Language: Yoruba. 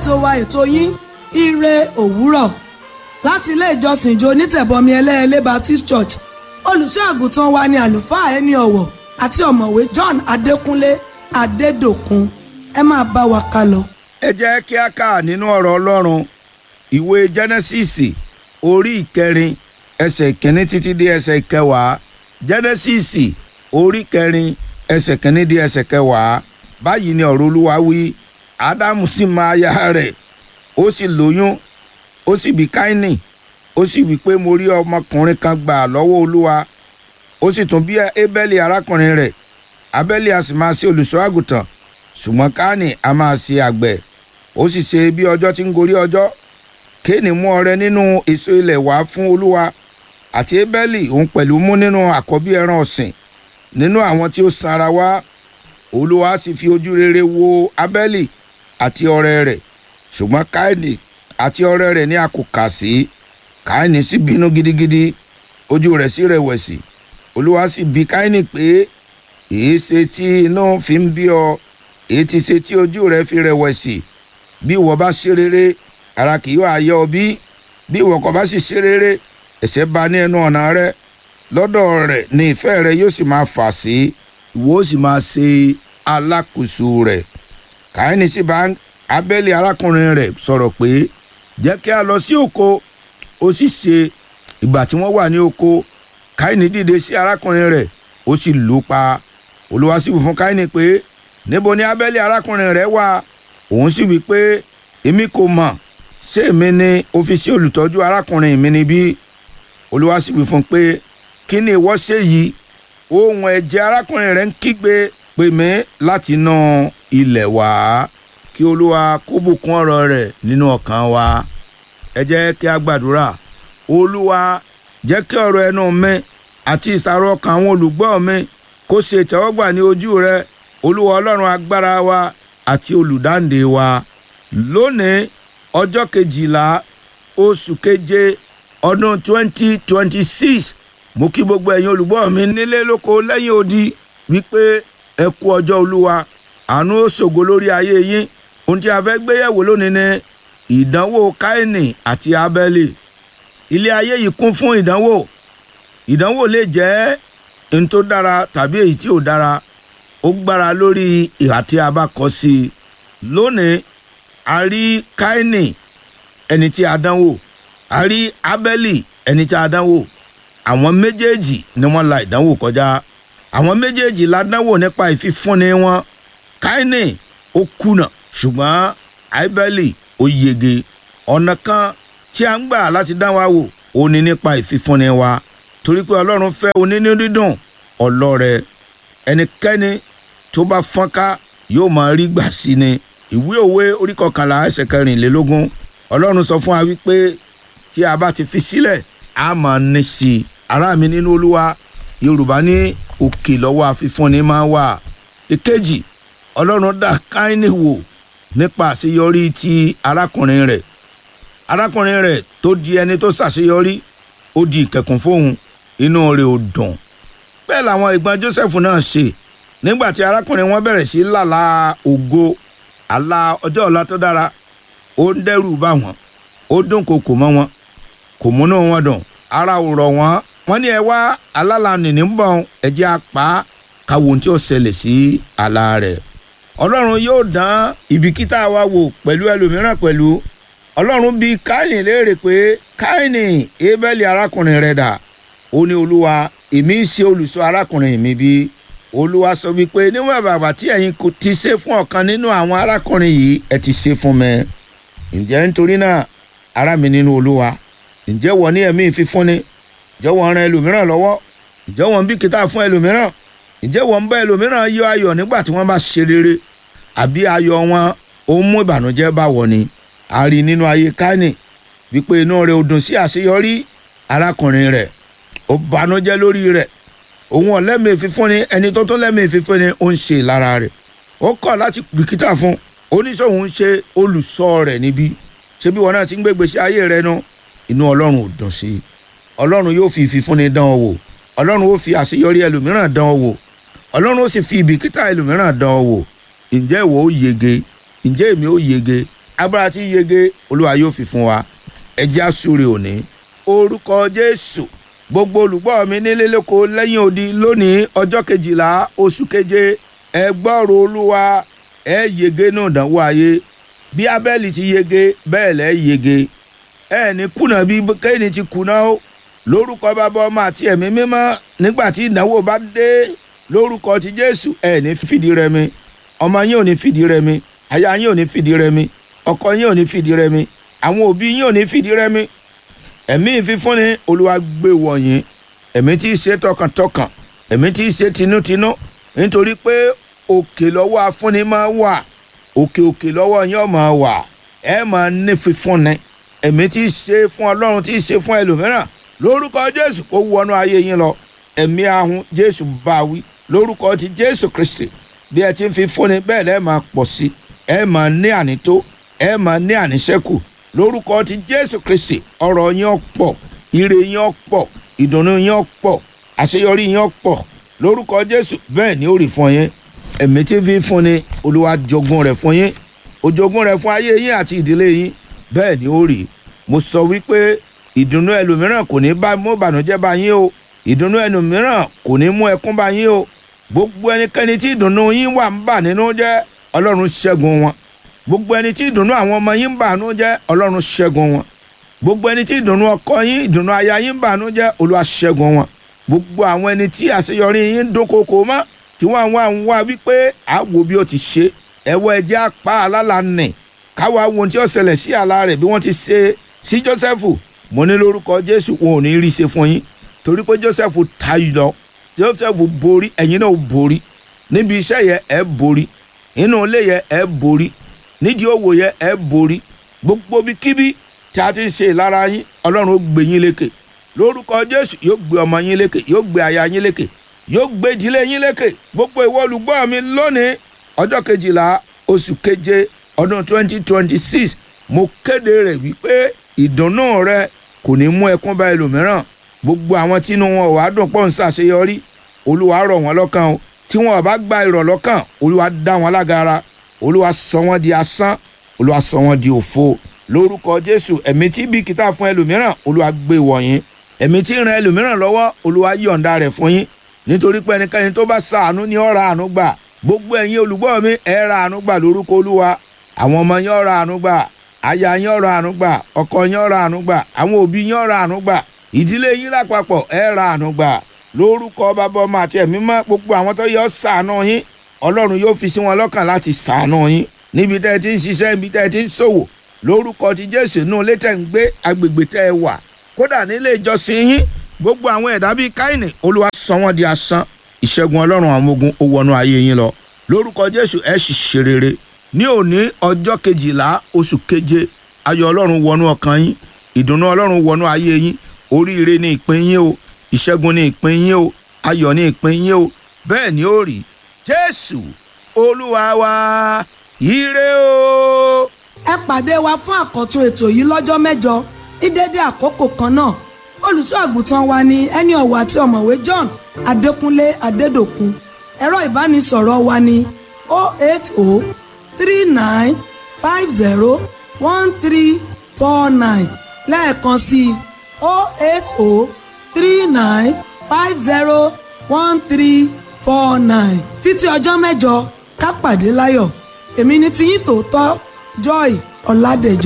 ètò wa ètò yín ire òwúrọ̀ láti ilé ìjọsìn ìjọ onítẹ̀bọmi ẹlẹ́ẹ̀lẹ́ Baptist Church olùṣọ́ àgùntàn wa ni àlùfáà ẹni ọ̀wọ̀ àti ọ̀mọ̀wé John Adékúnlé Adédòkun ẹ máa bá wa ká lọ. ẹ jẹ́ kí a kà nínú ọ̀rọ̀ ọlọ́run ìwé jẹ́nẹ́sìsì orí ìkẹrin ẹsẹ̀ kìíní títí dé ẹsẹ̀ kẹwàá jẹ́nẹ́sìsì orí kẹrin ẹsẹ̀ kìíní dé ẹsẹ̀ kẹwàá báyìí ni ọ̀rọ̀ olúwa wí ádámù sì mọ aya rẹ̀ ó sì lóyún ó sì bí káínì ó sì wí pé mo rí ọmọkùnrin kan gbà lọ́wọ́ olúwa ó sì tún bí ébẹ́lì arákùnrin rẹ̀ abẹ́lì a sì máa ṣe olùṣọ́ àgùntàn ṣùgbọ́n káàní a máa ṣe àgbẹ̀ ó sì ṣe bí ọjọ́ tí ń gorí ọjọ́ kéènì mú ọrẹ nínú èso ilẹ̀ wá fún olúwa àti ébẹ́lì òun pẹ̀lú mú nínú àkọ́bí ẹran ọ̀sìn nínú àwọn tí ó sanra wá olúwa sì fi ojú rere wo abẹ́lì àti ọrẹ rẹ̀ ṣùgbọ́n káàní àti ọrẹ rẹ̀ ní a kò kà sí káàní sì bínú gidigidi ojú rẹ̀ sì rẹ̀wẹ̀sì olúwa sì bi káàní pé èé ṣe tí inú fi ń bí ọ èé ti ṣe tí ojú rẹ fi rẹ̀wẹ̀sì bí ìwọ bá ṣe rere ara kì yóò ayé ọ bí bí ìwọ kò bá sì ṣe rere ẹ̀ṣẹ̀ bá ní ẹnu ọ̀nà rẹ lọ́dọ̀ rẹ̀ ni ìfẹ́ rẹ yóò sì máa fà sí ìwọ ó sì máa ṣe alákòóso rẹ̀ káyínì sì bá abẹ́lé arákùnrin rẹ̀ sọ̀rọ̀ pé jẹ́ kí a lọ sí oko ó sì ṣe ìgbà tí wọ́n wà ní oko káyínì dìde sí arákùnrin rẹ̀ ó sì lù ú pa olúwa sì wí fún káyínì pé níbo ni abẹ́lé arákùnrin rẹ̀ wà òun sì wí pé èmi kò mọ̀ ṣé èmi ni ó fi sí olùtọ́jú arákùnrin mi níbí olúwa sì wí fún pé kí ni ìwọ ṣe yìí ohun ẹ̀jẹ̀ arákùnrin rẹ̀ ń kígbe pè mí láti inú ilẹ̀ wá kí olúwa kó bùkún ọ̀rọ̀ rẹ̀ nínú ọkàn wa ẹ jẹ́ kí a gbàdúrà olúwa jẹ́ kí ọ̀rọ̀ ẹnu mi àti ìsàrò ọkàn àwọn olùgbọ́ mi kó ṣe ìtẹ́wọ́gbà ní ojú rẹ olúwa ọlọ́run agbára wa àti olùdáǹdè wa lónìí ọjọ́ kejìlá oṣù keje ọdún twenty twenty six mo kí gbogbo ẹ̀yin olùgbọ́ mi nílé lóko lẹ́yìn odi wípé ẹ kú ọjọ́ olúwa àánú ó ṣògo lórí ayé yín ohun tí a fẹ́ gbé yẹ̀wò lónìí ni ìdánwò káínì àti abẹ́lì ilé ayé yìí kún fún ìdánwò ìdánwò lè jẹ́ n tó dára tàbí èyí tí ò dára ó gbára lórí ìhà tí a bá kọ sí i lónìí a rí káínì ẹni tí a dánwò a rí abẹ́lì ẹni tí a dánwò àwọn méjèèjì ni wọ́n la ìdánwò kọjá àwọn méjèèjì la dánwò nípa ìfifúnni wọn káínì ó kùnà ṣùgbọ́n abẹ́lì ó yege ọ̀nà kan tí a ń gbà láti dán wa wò ó ní nípa ìfifúnni wa torí pé ọlọ́run fẹ́ onínú dídùn ọlọ́rẹ ẹnikẹ́ni tó bá fọ́nká yóò máa rí gbà sí ni ìwé òwe orí kọkànlá ẹsẹ̀ kẹrìnlélógún ọlọ́run sọ fún wa wípé tí a bá ti fi sílẹ̀ a máa ní sí i ará mi nínú olúwa yorùbá ní òkè lọ́wọ́ àfifúnni máa wà èkejì ọlọ́run dá káínì wò nípa àṣeyọrí ti arákùnrin rẹ̀ arákùnrin rẹ̀ tó di ẹni tó ṣàṣeyọrí ó di ìkẹkùn fóun inú rẹ̀ ò dùn bẹ́ẹ̀ làwọn ìgbọ́n joseph náà ṣe nígbà tí arákùnrin wọn bẹ̀rẹ̀ sí lálà ògo àlá ọjọ́ ọ̀la tó dára ó ń dẹ́rù bá wọn ó dún kòkò mọ́ wọn kò múnú wọn dùn ara ò rọ̀ wọ́n wọ́n ní ẹ wá alálàánì ní bọ̀ ẹ̀jẹ̀ apá káwo ohun tí ó ṣẹlẹ̀ sí àlá rẹ̀ ọlọ́run yóò dán ìbìkítà wa wò pẹ̀lú ẹlòmíràn pẹ̀lú ọlọ́run bí káìní léèrè pé káìní ébẹ́lì arákùnrin rẹ̀ dà ó ní olúwa èmi ń ṣe olùṣọ́ arákùnrin mi bí olúwa sọ wípé níwọ̀n bàbá tí ẹ̀yin kò ti ṣe fún ọ̀kan nínú àwọn arákùnrin yìí ẹ ti ṣe fún mi ǹjẹ́ nítorí náà ará mi nínú olúwa ǹjẹ́ wọ́n ní ẹ̀mí ìfifúnni ǹjẹ́ wọ́n ran ẹlòmíràn lọ́wọ́ ǹjẹ́ wọ́n ń bìkítà fún ẹlòmíràn ǹjẹ́ wọ́n ń bá ẹlòmíràn yọ ayọ̀ nígbà tí wọ́n bá ṣe rere àbí ayọ̀ wọn ó mú ìbànújẹ́ bá wọ̀ ni a rí nínú ayé káínì wípé inú rẹ̀ ò dùn sí àṣeyọrí arákùnrin rẹ̀ ó bànújẹ́ lórí rẹ̀ òun ọ̀lẹ́mìí fífúnni ẹni tó tó lẹ́mìí fífúnni ó ń ṣe lára rẹ̀ ó kọ̀ láti bìkítà fún oníṣòwò ń ṣe olùṣọ́ rẹ̀ níbí ṣé bí wọn náà ti ń gbégbé sí ayé rẹ̀ nu inú ọlọ́run ò dùn sí i ọlọ́run yóò fi ìfifúnni dán ọ wò ọlọ́run ó fi àṣeyọrí ẹlòmíràn dán ọ wò ọlọ́run ó sì fi ìbìkítà ẹlòmíràn dán ọ wò ǹjẹ́ ìwọ ó yege ǹjẹ́ èmi ó yege agbára tí yege olúwa yóò fi fún wa ẹjẹ́ àsúre òní orúkọ jésù gbogbo olùgbọ́ mi nílé lóko lẹ́yìn odi lónìí ọjọ́ kejìlá oṣù keje ẹ gbọ́rọ̀ olúwa ẹ yege náà dánwó ayé bí abẹ́lì ti yege bẹ́ẹ̀ lẹ́ yege ẹ ní kùnà bí kéènì ti kùnà ó lórúkọ bàbá ọmọ àti ẹ̀mí mímọ́ nígbà tí ìdánwò bá dé lórúkọ ti jésù ẹ ní fìdí rẹmi ọmọ yín ò ní fìdí rẹmi aya yín ò ní fìdí rẹmi ọkọ yín ò ní fìdí rẹmi àwọn òbí yín ò ní fìdí rẹmi ẹ̀mí ìfífúnni olúwa gbé wọ̀nyí ẹ̀mí tí í ṣe tọkàntọkàn ẹ̀mí tí í ṣe tinútinú nítorí pé òkè lọ́wọ́ afúnni máa wà òkè òkè lọ́wọ́ yín máa wà ẹ máa ní fífúnni ẹ̀mí tí í ṣe fún ọlọ́run tí í ṣe fún ẹlòmíràn lórúkọ jésù kó wọnú ayé yín lọ ẹ̀mí ahun jésù bá wí lórúkọ ti jésù kristi bí ẹ ti ń fi fúnni bẹ́ẹ̀ lẹ́ẹ̀ máa pọ̀ sí ẹ máa ní ànító ẹ máa ní àníṣẹ́kù lórúkọ ti jésù kristi ọ̀rọ̀ yín ọ̀pọ̀ ire yín ọ̀pọ̀ ìdùnnú yín ọ̀pọ̀ àṣeyọrí yín ọ̀pọ̀ lórúkọ jésù bẹ́ẹ̀ ni ó rí fún yín ẹ̀mí tí fi fúnni olúwa jogún rẹ̀ fún yín òjogún rẹ̀ fún ayé yín àti ìdílé yín bẹ́ẹ̀ ni ó rí mo sọ wípé ìdùnnú ẹlòmíràn kò ní bá mú ìbànújẹ́ bá yín o ìdùnnú ẹlòmíràn kò ní mú ẹkún bá yín o gbogbo ẹnikẹ́ni tí ìdùnnú yín wà ń bà nínú jẹ́ ọlọ́run ṣẹ́gun wọn gbogbo ẹni tí ìdùnnú àwọn ọmọ yín ń bà nínú jẹ́ ọlọ́run ṣẹ́gun wọn gbogbo ẹni tí ìdùnnú ọkọ yín ìdùnnú aya yín ń bà nínú jẹ́ olúwa ṣẹ́gun wọn gbogbo àwọn ẹni tí àṣeyọrí yín ń dúnkokò mọ́ tí wọ́n wá ń wá wípé àwo bí ó ti ṣe ẹ̀wọ́ ẹ̀jẹ̀ apá alálàánì káwa wo ohun tí ó ṣẹlẹ̀ sí àlá rẹ̀ bí wọ́n ti ṣe sí Jósẹ́fù mo ní lórúkọ Jésù wọn ò ní rí ṣe fún yín torí pé Jósẹ́fù tayọ lọ Jósẹ́fù borí ẹ̀yin náà borí níbi iṣẹ́ yẹn ẹ̀ borí inú ilé yẹn ẹ̀ borí nídìí òwò yẹn ẹ̀ borí gbogbo bí kíbi tí a ti ń ṣe ìlara yín Ọlọ́run ó gbé yín lékè lórúkọ Jésù yóò gbé ọmọ yín lékè yóò gbé aya yín lékè yóò gbé ìdílé yín lékè gbogbo ìwọ olùgbọ́ mi lónìí ọjọ́ kejìlá oṣù keje ọdún twenty twenty six mo kéde rẹ̀ wípé ìdùnnú rẹ kò ní mú ẹkún bá ẹlòmíràn gbogbo àwọn tínú wọn ò wá dùn pọ̀ ń ṣàṣeyọrí olúwa rọ̀ wọ́n lọ́kàn o tí wọn ò bá gba ìrọ̀ lọ́kàn olúwa dá wọn lágara olúwa sọ wọn di asán olúwa sọ wọn di òfo lórúkọ jésù ẹ̀mí tí bìkítà fún ẹlòmíràn olúwa gbé wọ̀nyí ẹ̀mí tí ran ẹlòmíràn lọ́wọ́ olúwa yọ̀ǹda rẹ̀ fún yín nítorí pé ẹnikẹ́ni tó bá ṣàánú ni ó ra àánú gbà gbogbo ẹ̀yin olùgbọ́ mi ẹ ra àánú gbà lórúkọ olúwa àwọn ọmọ yín ó ra àánú gbà aya yín ó ra àánú gbà ọkọ yín ó ra àánú gbà àwọn òbí yín ó ra àánú gbà ìdílé yín lápapọ̀ ẹ ra àánú gbà lórúkọ bàbá ọmọ àti ẹ̀mí mọ́ gbogbo àwọn tó yọ ṣàánú yín ọlọ́run yóò fi sí wọn lọ́kàn láti ṣàánú yín níbi tẹ́ ẹ ti ń ṣiṣẹ́ níbi tẹ́ ẹ ti ń ṣòwò lórúkọ ti jésù inú ilé tẹ́ ń gbé agbègbè tẹ́ ẹ wà kódà nílé ìjọsìn yín gbogbo àwọn ẹ̀dá bíi káìní olúwa sọ wọ́n di asán ìṣẹ́gun ọlọ́run àwọn ogun ó wọnú ayé yín lọ lórúkọ jésù ẹ sì ṣe rere ní òní ọjọ́ kejìlá oṣù keje ayọ̀ ọlọ́run wọnú ọkàn yín ìdùnnú ọlọ́run wọnú ayé yín oríire ní ìpín yín o ìṣẹ́gun ní ìpín yín o ayọ̀ ní ìpín yín o bẹ́ẹ̀ ni ó rí jésù olúwa wa ire o. ẹ pàdé wa fún àkọ́tún ètò yìí lọ́jọ́ mẹ́jọ ní dédé àkókò kan náà olùṣọ́ àgùntàn wa ni ẹni ọ̀wọ̀ àti ọ̀mọ̀wé John Adékúnlé Adédòkun ẹ̀rọ ìbánisọ̀rọ̀ wa ni 08039501349 lẹ́ẹ̀kan sí i 08039501349 títí ọjọ́ mẹ́jọ ká pàdé láyọ̀ èmi ni tiyín tòótọ́ Joy Ọládẹ̀jọ.